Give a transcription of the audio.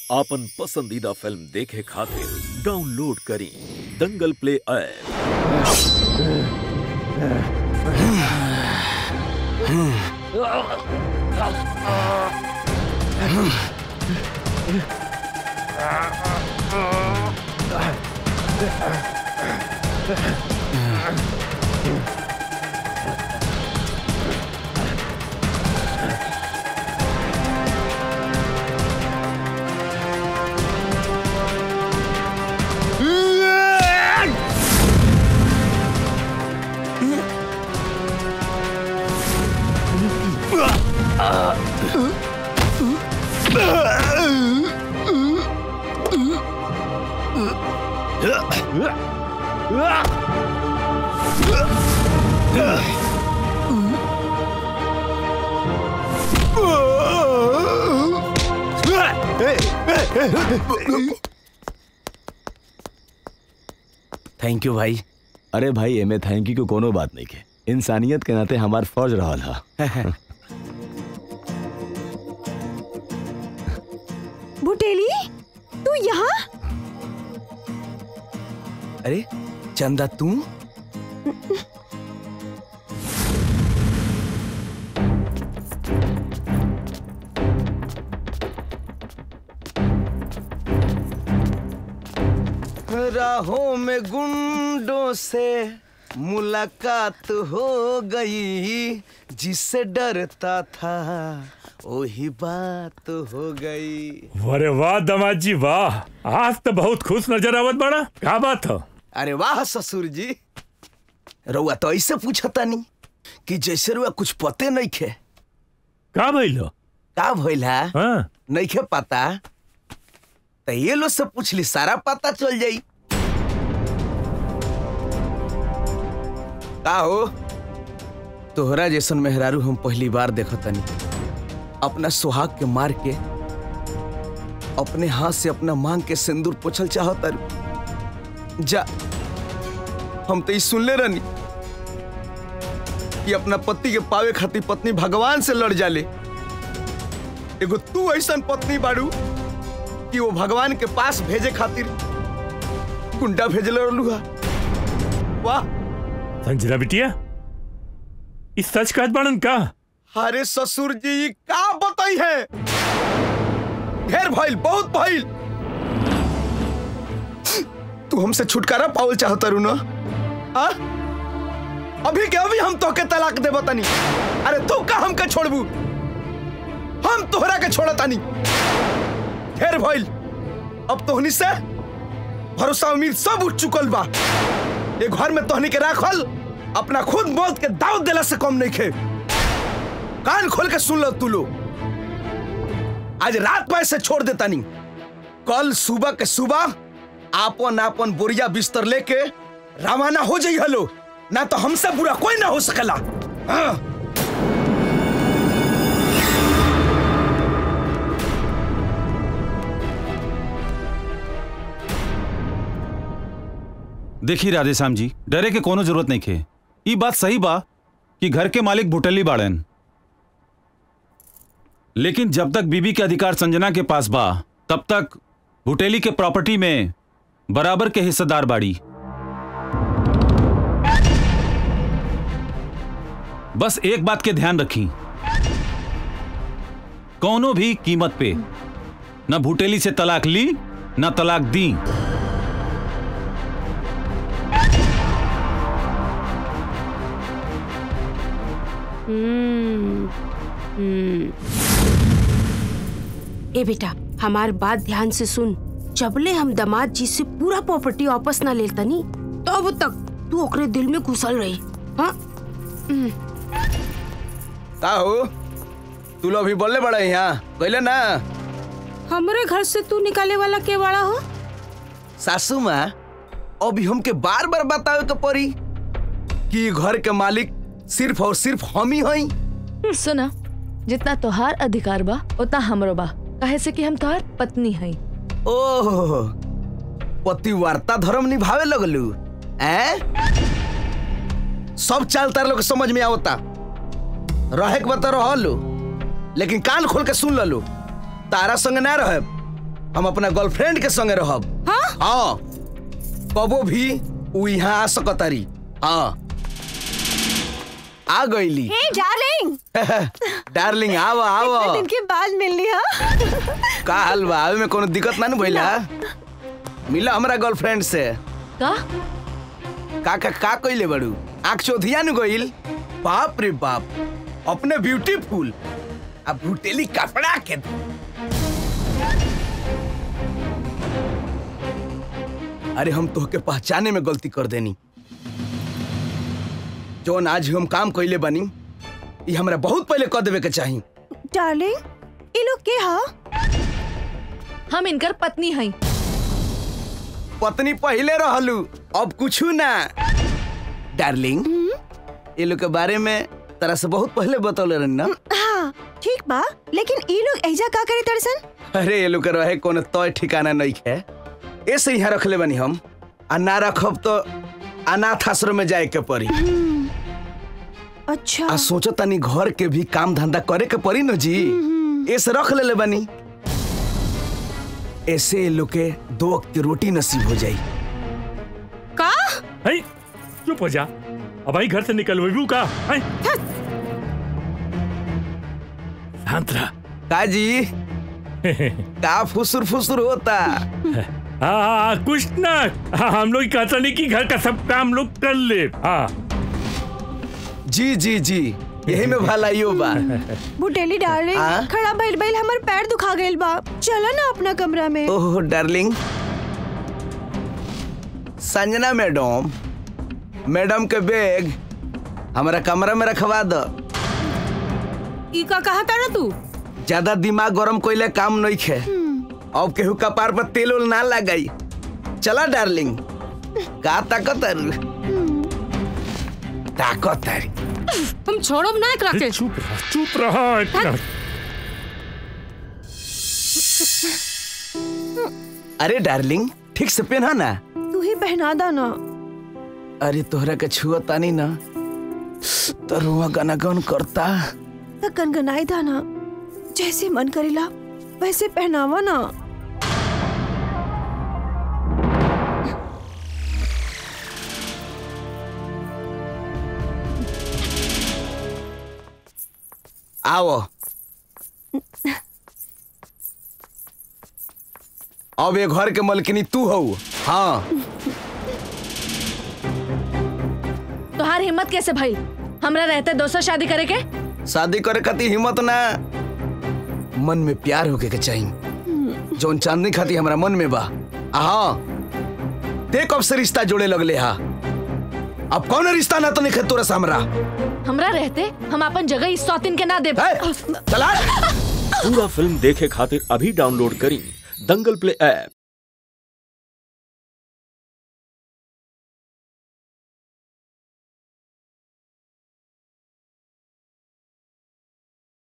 आपन पसंदीदा फिल्म देखे खातिर डाउनलोड करी Dangal play app thank you भाई अरे भाई एमे थैंक यू को कोनो बात नहीं के इंसानियत के नाते हमार फर्ज रहल हा बुटेली तू यहाँ अरे चंदा तू राहों में गुंडों से मुलाकात हो गई जिससे डरता था वही बात हो गई अरे वाह दमाद जी वाह आज तो बहुत खुश नजर आवत बड़ा क्या बात हो अरे वाह ससुर जी रउआ तो ऐसे पूछता नहीं कि जैसे रुआ कुछ पते नहीं खे का भइलो का भइल है हाँ नहीं खे पता तो ये लोग से पूछ ली सारा पता चल जाई का हो तोहरा जैसन मेहरारू हम पहली बार देखतनी अपना सुहाग के मार के अपने हाथ से अपना मांग के सिंदूर पोछल चाहत जा हम तो ई सुनले रहनी कि अपना पति के पावे खातिर पत्नी भगवान से लड़ जाले एगो तू ऐसन पत्नी बाड़ू कि वो भगवान के पास भेजे खातिर कुंडा भेजल रहलू हा वाह संजना बिटिया इस सच कहत बाड़न का अरे ससुर जी ई का बताई है ढेर भइल बहुत भइल तू हमसे छुटकारा पावल चाहता रू ना आ? अभी के अभी हम तोके तलाक दे बतानी अरे तू का हमके छोड़बू हम तोहरा के छोड़तानी ढेर भइल अब तोहनी से भरोसा उम्मीद सब उठ चुकल बा ये घर में तोहनी के राखल अपना खुद मौत के दाव देला से कम नहीं खे कान खोल के सुन लो तू लोग आज रात में से छोड़ देता नहीं कल सुबह के सुबह आपन आपन बोरिया बिस्तर लेके रवाना हो जाई हलो ना तो हमसे बुरा कोई ना हो सकला हाँ। देखी राधेश्याम जी डरे के कोनो जरूरत नहीं खे ई बात सही बा कि घर के मालिक भुटली बाड़न लेकिन जब तक बीबी के अधिकार संजना के पास बा तब तक भुटेली के प्रॉपर्टी में बराबर के हिस्सेदार बाड़ी बस एक बात के ध्यान रखी कौनो भी कीमत पे न भुटेली से तलाक ली न तलाक दी हम्म, हम्म। ए बेटा हमार बात ध्यान से सुन जबले हम दामाद जी से पूरा प्रॉपर्टी वापस ना लेता नी तब तक तू ओकरे दिल में घुसल रही हाँ का हो तू लोग अभी बोलले बड़ा यहाँ कहले ना हमरे घर से तू निकाले वाला के बड़ा हो सासू माँ अभी हमके बार बार बतावे के पड़ी कि ये घर के मालिक सिर्फ और सिर्फ हम ही हई सुना जितना तोहार अधिकार बा उतना हमरो बा काहे से कि हम तोहार पत्नी हई ओह पतिवार्ता धर्म निभावे लगलू हैं सब चाल तार लोग समझ में आवता रहे के बता रहो लेकिन कान खोल के सुन ललो तारा संग ना रहे हम अपना गर्लफ्रेंड के संगे रहब हाँ हाँ कबो भी उ यहाँ आ सकतारी हाँ आ गईली हे डार्लिंग डार्लिंग आव आव दिन के बाद मिलनी हा का हाल बा आवे में कोनो दिक्कत ना न भइला मिला हमरा गर्लफ्रेंड से का का का का कइले बड़ू आंख चोधिया न गइल बाप रे बाप अपने ब्यूटीफुल अब भुटेली कपड़ा के अरे हम तोहके पहचाने में गलती कर देनी जौन आज हम काम कइले बानी ई हमरा बहुत पहले कर देवे के चाही डार्लिंग ये लोग के हा हम इनकर पत्नी हई पत्नी पहले रहलू अब कुछ ना डार्लिंग ये लोग के बारे में तरह से बहुत पहले बतौले रहनी ना हाँ ठीक बा लेकिन ये लोग ऐजा का करे तरसन अरे ये लोग के रहे कोनो तय ठिकाना नहीं है ऐसे यहाँ रखले बनी हम आ ना रखब तो अनाथ आश्रम में जाए के पड़ी अच्छा आ सोचो तनी घर के भी काम धंधा करे के पड़ी न जी ऐसे रख ले बनी ऐसे ये लोग के दो वक्त की रोटी नसीब हो जाई का है चुप हो जा अब भाई घर से निकल वही का है शांत रह का जी का फुसुर फुसुर होता हाँ कुछ ना हाँ, हम लोग कहता नहीं कि घर का सब काम लोग कर ले हाँ जी जी जी यही में भलाइयो बा बुटेली डार्लिंग हाँ? खड़ा बैल बैल हमार पैर दुखा गइल बा चलो ना अपना कमरा में oh darling Sanjana madam madam के बैग हमारा कमरा में रखवा दो ई का कहा तारा तू ज्यादा दिमाग गरम कोइले काम नहीं खे अब केहू कपार पर तेल उल ना लगाई चला डार्लिंग का ताकत ताकत हम छोड़ब ना एकरा के चुप रह चुप रह इतना अरे डार्लिंग ठीक से पहना ना तू ही पहना दा ना अरे तोहरा के छुआ तानी ना तो रुआ गाना गन करता तो कनकनाई दा ना जैसे मन करेला वैसे पहनावा ना आओ अब ये घर के मलकिनी तू हो हाँ तोहार हिम्मत कैसे भइल हमरा रहते दोसर शादी करे के शादी करे खातिर हिम्मत ना मन में प्यार होके के चाहिए जौन चांदनी खातिर हमरा मन में बा आ हाँ देख अब से रिश्ता जोड़े लगले हा अब कौन रिश्ता ना तो नहीं तोरा से हमरा हमरा रहते हम अपन जगह इस सौतीन के ना दे है? चला पूरा फिल्म देखे खातिर अभी डाउनलोड करी दंगल प्ले ऐप